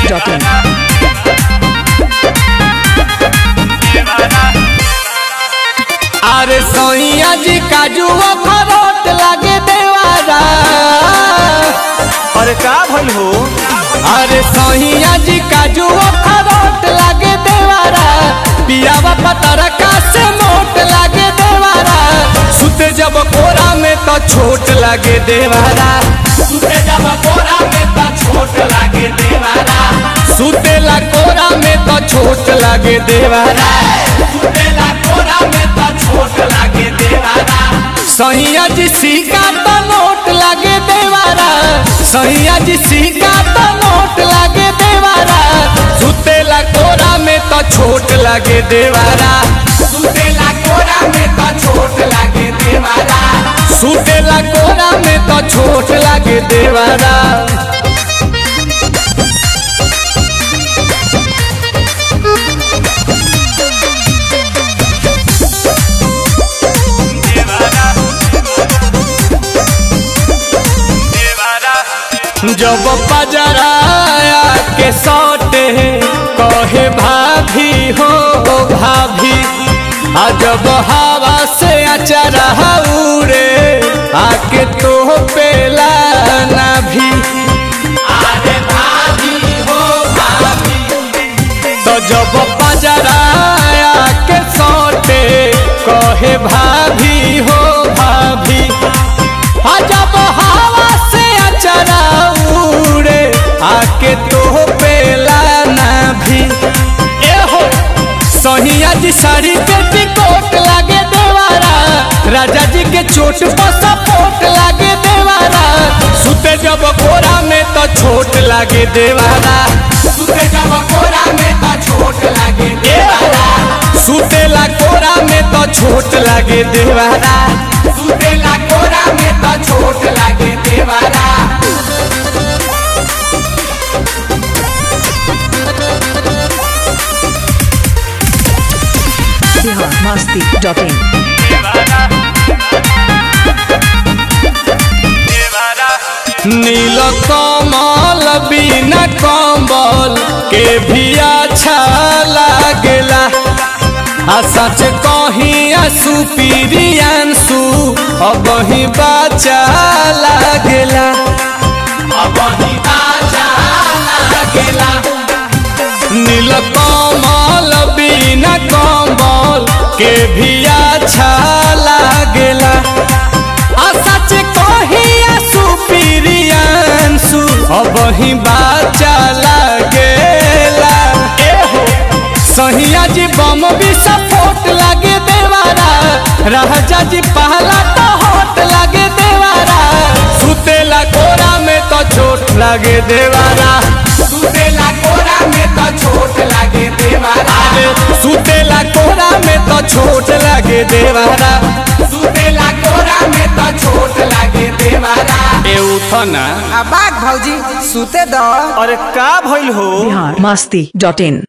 biharmasti.in अरे सोइया जी काजू खरोट लागे देवारा अरे का भइल हो अरे सोइया जी काजू खरोट लागे देवारा पियावा पतर का से मोट लागे देवारा सुते जब कोरा में तो छोट लागे देवारा सुते जब कोरा में तो छोट लागे देवारा सुतेला कोरा में तो छोट लागे देवारा सुतेला कोरा में तो छोट लागे देवारा सहिया जी सिक्का तो नोट लागे देवारा सहिया जी सिक्का तो नोट लागे देवारा सुतेला कोरा में तो छोट लागे देवारा सुतेला कोरा में तो छोट लागे देवारा सुतेला कोरा में तो छोट लागे देवारा जब पजराया के सौटे कहे भाभी हो भाभी आ जब हवा से अचरा उड़े आके तो पेला ना भी अरे भाभी हो भाभी तो जब पजराया के सौटे कहे भाभी हो भाभी आ जब हवा से अचरा उड़े आके तो पेला ना भी ए हो सहिया जी साड़ी पे टिकोट लागे देवारा राजा जी के चोट पर सपोर्ट लागे देवारा सुते जब कोरा में तो छोट लागे देवारा सुते जब कोरा में तो छोट लागे देवारा सुतेला कोरा में तो छोट लागे देवारा सुतेला कोरा में तो छोट लागे देवारा biharmasti.in नील कमल बिना कम्बल के भी अच्छा लागेला आ सच कहीं आंसू पीरियांसू अब ही बाचा लागेला अब ही बाचा लागेला नील कमल बिना कम्बल के भी अच्छा लागेला आ सच कही आंसू पीरियांसू अब ही बाचा लागेला ए हो सहिया जी बम भी सपोर्ट लागे देवारा राजा जी पहला तो होट लागे देवारा सुतेला कोरा में तो चोट लागे देवारा सुतेला कोरा में तो छोट लागे देवारा सुतेला कोरा में तो छोट लागे देवारा सुतेला कोरा में तो छोट लागे देवारा ए उठना आ बाग भौजी सुते दो अरे का भइल हो biharmasti.in